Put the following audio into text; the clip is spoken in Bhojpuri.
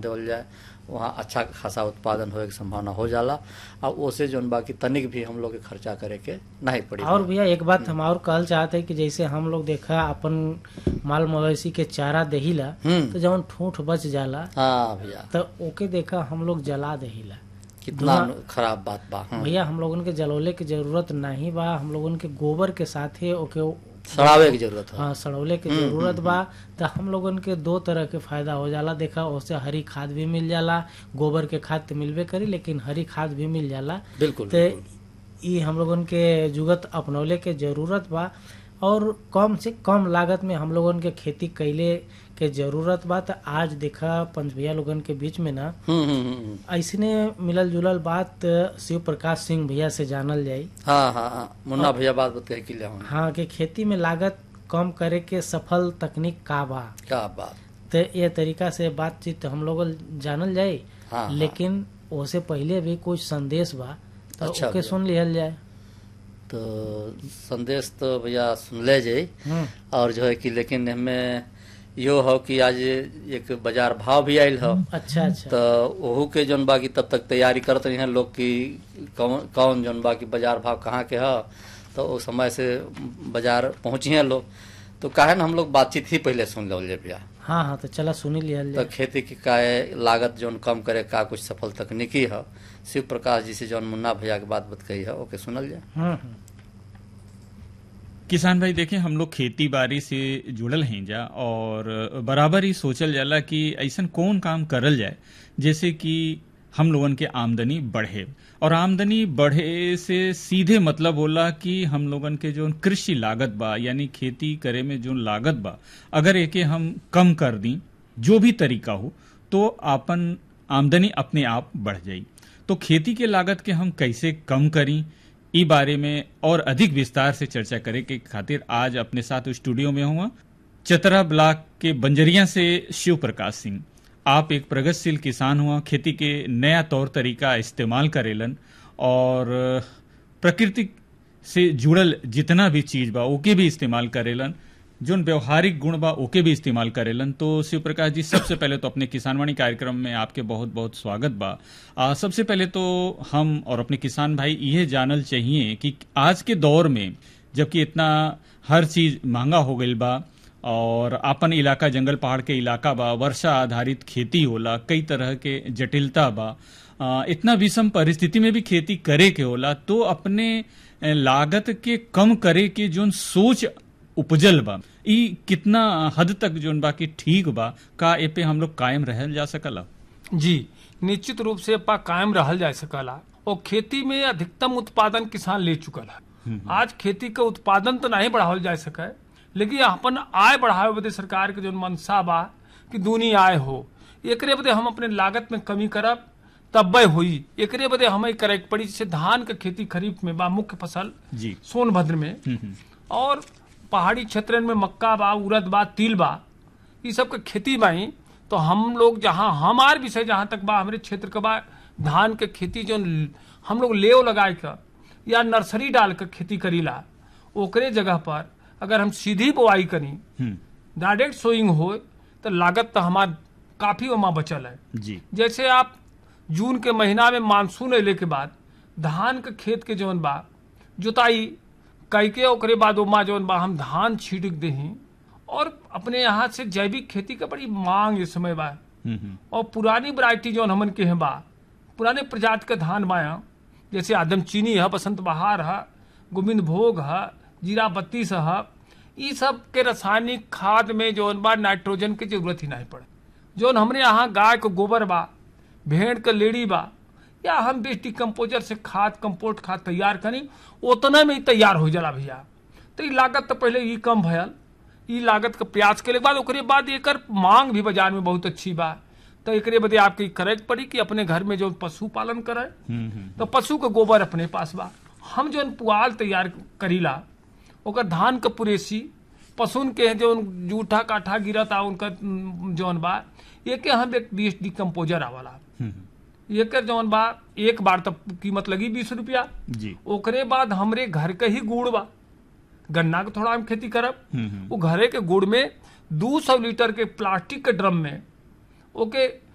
देवल जाए वहाँ अच्छा खासा उत्पादन होए के संभावना हो जाला और ओसे जौन बाकी तनिक भी हम लोग के खर्चा करे के नहीं पड़ी और भैया एक बात हम और कहल चाहते हैं कि जैसे हम लोग देखा अपन माल मवेशी के चारा देहिला हम्म। तो जवन ठूठ बच जाला हाँ भैया तो ओके देखा हम लोग जला देहिला कितना धुआं- खराब बात बा हाँ। भैया हम लोगन के जलौले की जरूरत नहीं बा हम लोगन के गोबर के साथे ओके सड़ावे की जरूरत है हाँ सड़ौले की जरूरत बा तो हम लोगन के दो तरह के फायदा हो जाला देखा उससे हरी खाद भी मिल जाला गोबर के खाद तो मिलबे करी लेकिन हरी खाद भी मिल जाला बिल्कुल ते ई हम लोगन के जुगत अपनौले के जरूरत बा और कम से कम लागत में हम लोगन के खेती कैले के जरूरत बा तो आज देखा पंच भैया लोगन के बीच में ना हम्म हम्म, हम्म हम्म। ऐसने मिलल जुलल बात शिव प्रकाश सिंह भैया से जानल जाई हाँ हाँ हाँ मुन्ना भैया बात बता के लिए हम हाँ कि खेती में लागत कम करे के सफल तकनीक का बा क्या बात तो ये तरीका से बातचीत हम लोग जानल जाए हाँ, हाँ। लेकिन ओसे पहले भी कुछ संदेश बा तो अच्छा ओके भैया। सुन लिहल जाए तो संदेश तो भैया सुन ले जाई हम्म, और जो है कि लेकिन हमें यो हो कि आज एक बाजार भाव भी आयल हो अच्छा अच्छा तो ओहू के जौन बाकी तब तक तैयारी करत रही हैं लोग की कौन कौन जौन बाकी बाजार भाव कहाँ के है तो उस समय से बाजार पहुंची हैं लोग तो काहे ना हम लोग बातचीत ही पहले सुन लो ले भैया हाँ हाँ तो चला सुनी लिहल तो जाए खेती की का लागत जौन कम करे का कुछ सफल तकनीकी है शिव प्रकाश जी से जौन मुन्ना भैया के बात बत कही है ओके सुनल जाए हम्म, हम्म, किसान भाई देखें हम लोग खेती बाड़ी से जुड़ल हैं जा और बराबर ही सोचल जाला कि ऐसन कौन काम करल जाए जैसे कि हम लोगन के आमदनी बढ़े और आमदनी बढ़े से सीधे मतलब होला कि हम लोगन के जो कृषि लागत बा यानी खेती करे में जो लागत बा अगर एके हम कम कर दी जो भी तरीका हो तो आपन आमदनी अपने आप बढ़ जाई तो खेती के लागत के हम कैसे कम करी ई बारे में और अधिक विस्तार से चर्चा करे के खातिर आज अपने साथ स्टूडियो में हुआ चतरा ब्लॉक के बंजरिया से शिव प्रकाश सिंह आप एक प्रगतिशील किसान हुआ खेती के नया तौर तरीका इस्तेमाल करेलन और प्रकृति से जुड़ल जितना भी चीज बा ओके भी इस्तेमाल करेलन जोन व्यवहारिक गुण बा ओके भी इस्तेमाल करेलन तो शिव प्रकाश जी सबसे पहले तो अपने किसानवाणी कार्यक्रम में आपके बहुत बहुत स्वागत बा आ, सबसे पहले तो हम और अपने किसान भाई ये जानल चाहिए कि आज के दौर में जबकि इतना हर चीज महंगा हो गई बा और आपन इलाका जंगल पहाड़ के इलाका बा वर्षा आधारित खेती होला कई तरह के जटिलता बा आ, इतना विषम परिस्थिति में भी खेती करे के होला तो अपने ए, लागत के कम करे के जोन सोच उपजल बा ई कितना हद तक जोन बा कि ठीक बा का ए पे हम लोग कायम रहल जा सकला जी निश्चित रूप से पा कायम रहल जा सकला और खेती में अधिकतम उत्पादन किसान ले चुकल है आज खेती का उत्पादन तो नहीं बढ़ावल जा सके लेकिन अपन आय बढ़ावे बदे सरकार के जो मनसा बा कि दूनी आय हो एकरे बदे हम अपने लागत में कमी करब तब्बे हुई एकरे बदे हमें करे के पड़ी जैसे धान के खेती खरीफ में बा मुख्य फसल जी सोनभद्र में हम्म, हम्म, और पहाड़ी क्षेत्रन में मक्का बा उड़द बा तिल बा ये सब के खेती बाई तो हम लोग जहाँ हमार विषय जहाँ तक बा हमारे क्षेत्र के बा धान के खेती जो ल- हम लोग लेव लगाए का या नर्सरी डाल कर खेती करीला ओकरे जगह पर अगर हम सीधी बुआई करी हम्म, डायरेक्ट सोइंग हो तो लागत तो हमार काफी ओमा बचल है जी जैसे आप जून के महीना में मानसून अले के बाद धान के खेत के जौन बा जुताई कैके ओकरे बाद ओमा जौन बा हम धान छीट दही और अपने यहाँ से जैविक खेती का बड़ी मांग इस समय बा हम्म, हम्म, और पुरानी वैरायटी जौन हमन के हैं बा पुराने प्रजाति का धान बाया जैसे आदम चीनी है बसंत बहार है गोविंद भोग है जीरा बत्तीस है ये सब के रासायनिक खाद में जौन बा नाइट्रोजन की जरूरत ही नहीं पड़े जौन हमरे यहाँ गाय को गोबर बा भेड़ का लेड़ी बा या हम बेस्ट डिकम्पोजर से खाद कंपोस्ट खाद तैयार करी उतना में ही तैयार हो जाला भैया तो ई लागत तो पहले ई कम भयल ई लागत का प्रयास के बाद ओकरे बाद एकर मांग भी बाजार में बहुत अच्छी बा तो एकरे बदे आपके ई करे के पड़ी कि अपने घर में जो पशु पालन करे हम्म, हम्म, तो पशु के गोबर अपने पास बा हम जो पुआल तैयार करीला ओकर धान के पुरेसी पशुन के जो जूठा काठा गिरता उनका उम, जौन बा एके हम एक बीस डिकम्पोजर आवाला हम्म, एकर जौन बा एक बार तक कीमत लगी बीस रुपया जी ओकरे बाद हमरे घर के ही गुड़ बा गन्ना के थोड़ा हम खेती करब हम्म, हम्म, वो घरे के गुड़ में दू सौ लीटर के प्लास्टिक के ड्रम में ओके